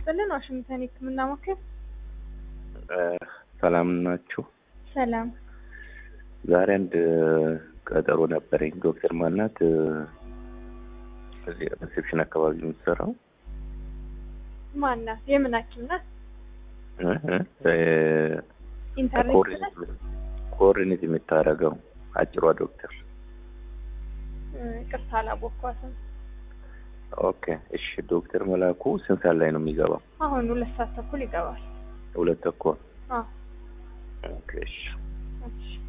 ይስጥልን። ዋሽንግተን የህክምና ማዕከል ሰላም ናችሁ? ሰላም። ዛሬ አንድ ቀጠሮ ነበረኝ። ዶክተር ማናት እዚህ ሪሴፕሽን አካባቢ የምትሰራው ማናት? የምን ሐኪም ናት? እ እ ኢንተርኔት ናት? ኮኦርዲኔት የምታደርገው አጭሯ ዶክተር። ቅርታ አላወኳትም። ኦኬ እሺ። ዶክተር መላኩ ስንት ሰዓት ላይ ነው የሚገባው? አሁን ሁለት ሰዓት ተኩል ይገባል። ሁለት ተኩል። አዎ ኦኬ እሺ። እሺ